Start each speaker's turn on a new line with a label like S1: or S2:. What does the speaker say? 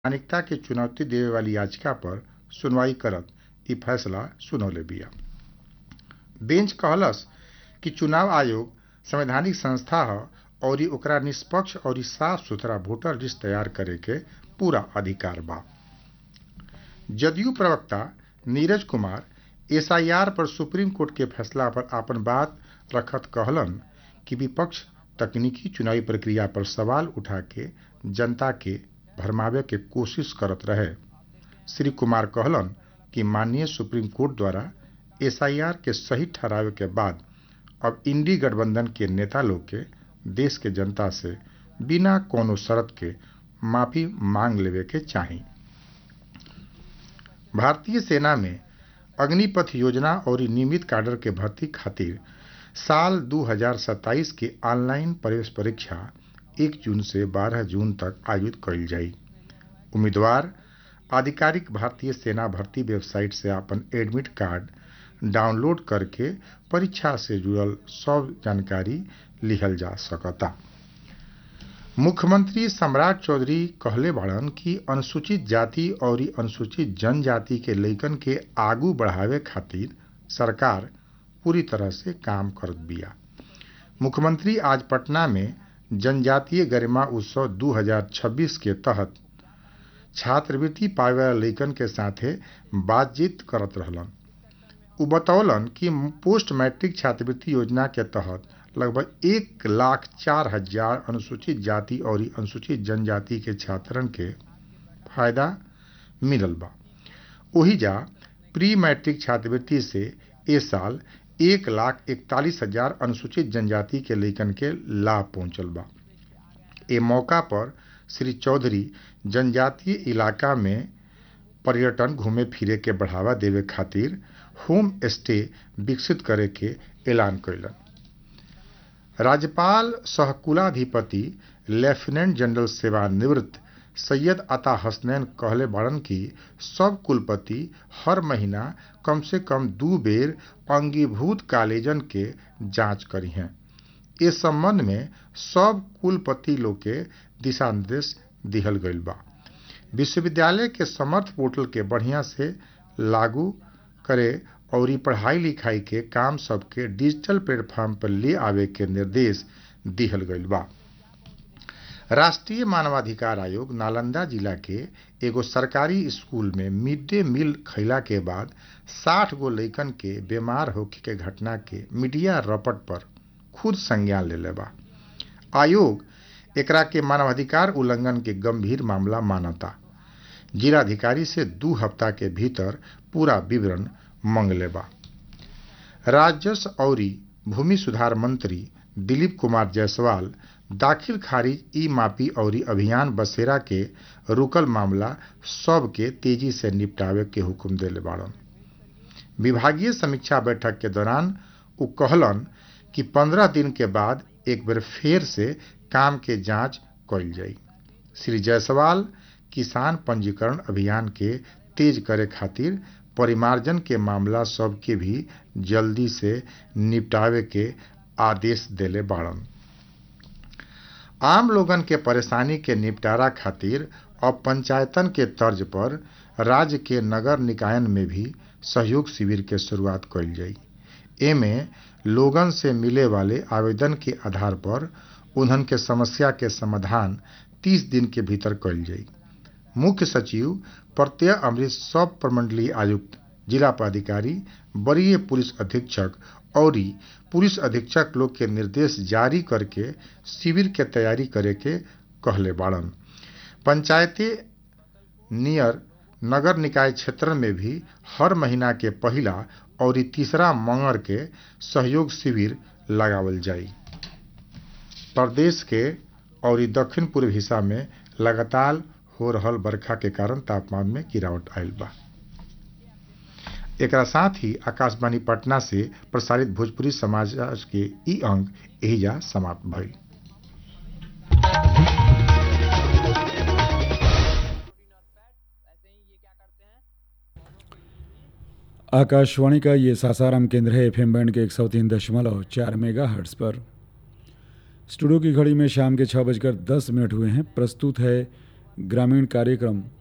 S1: संवैधानिकता के चुनौती देवे वाली याचिका पर सुनवाई करत ई फैसला सुनौले बिया बेंच कहलस कि चुनाव आयोग संवैधानिक संस्था ह अउरी ओकरा निष्पक्ष अउरी साफ सुथरा वोटर लिस्ट तैयार करे के पूरा अधिकार बा जदयू प्रवक्ता नीरज कुमार एसआईआर पर सुप्रीम कोर्ट के फैसला पर आपन बात रखत कहलन कि विपक्ष तकनीकी चुनावी प्रक्रिया पर सवाल उठा के जनता के भरमावे के कोशिश करत रहे श्री कुमार कहलन कि माननीय सुप्रीम कोर्ट द्वारा एसआईआर के सही ठहरावे के बाद अब इंडी गठबंधन के नेता लोग के देश के जनता से बिना कोनो शर्त के माफी मांग लेवे के चाही भारतीय सेना में अग्निपथ योजना और नियमित कैडर के भर्ती खातिर साल 2027 के ऑनलाइन प्रवेश परीक्षा 1 जून से 12 जून तक आयोजित कईल जाई उम्मीदवार आधिकारिक भारतीय सेना भर्ती वेबसाइट से अपन एडमिट कार्ड डाउनलोड करके परीक्षा से जुड़ल सब जानकारी लिहल जा सकता मुख्यमंत्री सम्राट चौधरी कहले बाड़न कि अनुसूचित जाति और अनुसूचित जनजाति के लइकन के आगू बढ़ावे खातिर सरकार पूरी तरह से काम करत बिया मुख्यमंत्री आज पटना में जनजातीय गरिमा उत्सव 2026 के तहत छात्रवृत्ति पावे वाला लइकन के साथे बातचीत करत रहलन उ बतौलन कि पोस्ट मैट्रिक छात्रवृत्ति योजना के तहत लगभग एक लाख चार हजार अनुसूचित जाति और अनुसूचित जनजाति के छात्रन के फायदा मिलल बा ओही जा प्री मैट्रिक छात्रवृत्ति से ए साल एक लाख इकतालीस हजार अनुसूचित जनजाति के लइकन के लाभ पहुंचल बा ए मौका पर श्री चौधरी जनजातीय इलाका में पर्यटन घूमे फिरे के बढ़ावा देवे खातिर होम स्टे विकसित करे के ऐलान कैलन राज्यपाल सहकुलाधिपति लेफ्टिनेंट जनरल सेवानिवृत्त सैयद अता हसनैन कहले बाड़न कि सब कुलपति हर महीना कम से कम दू बेर अंगीभूत कॉलेजन के जांच करी हैं इस संबंध में सब कुलपति लोग के दिशा निर्देश दिहल गईल बा विश्वविद्यालय के समर्थ पोर्टल के बढ़िया से लागू करे और पढ़ाई लिखाई के काम सबके डिजिटल प्लेटफॉर्म पर ले आवे के निर्देश दिहल गईल बा राष्ट्रीय मानवाधिकार आयोग नालंदा जिला के एगो सरकारी स्कूल में मिड डे मील खैला के बाद साठ गो लइकन के बीमार होखे के घटना के मीडिया रपट पर खुद संज्ञान ले बा आयोग एकरा के मानवाधिकार उल्लंघन के गंभीर मामला मानता जिलाधिकारी से दू हफ्ता के भीतर पूरा विवरण मंगले बा राजस्व और भूमि सुधार मंत्री दिलीप कुमार जायसवाल दाखिल खारिज ई मापी और अभियान बसेरा के रुकल मामला सब के तेजी से निपटावे के हुक्म दिले बाड़न विभागीय समीक्षा बैठक के दौरान उ कहलन कि पंद्रह दिन के बाद एक बेर फेर से काम के जांच कईल जाई श्री जायसवाल किसान पंजीकरण अभियान के तेज करे खातिर परिमार्जन के मामला सब के भी जल्दी से निपटावे के आदेश देले बाड़न आम लोगन के परेशानी के निपटारा खातिर अब पंचायतन के तर्ज पर राज्य के नगर निकायन में भी सहयोग शिविर के शुरुआत कईल जाई एमे लोगन से मिले वाले आवेदन के आधार पर उन्हन के समस्या के समाधान 30 दिन के भीतर कईल जाई मुख्य सचिव प्रत्यय अमृत सब प्रमंडलीय आयुक्त जिला पदाधिकारी वरीय पुलिस अधीक्षक और पुलिस अधीक्षक लोग के निर्देश जारी करके शिविर के तैयारी करे के कहले बाड़न पंचायती नियर नगर निकाय क्षेत्र में भी हर महीना के पहला और तीसरा मंगर के सहयोग शिविर लगावल जाई प्रदेश के और दक्षिण पूर्व हिस्सा में लगातार हो रहल बरखा के कारण तापमान में गिरावट आयल बा एक साथ ही आकाशवाणी पटना से प्रसारित भोजपुरी समाचार के ई अंक एहिजा समाप्त भइल
S2: आकाशवाणी का ये सासाराम केंद्र है एफएम बैंड के एक सौ तीन दशमलव चार मेगा हर्ट्स पर स्टूडियो की घड़ी में शाम के छः बजकर दस मिनट हुए हैं प्रस्तुत है ग्रामीण कार्यक्रम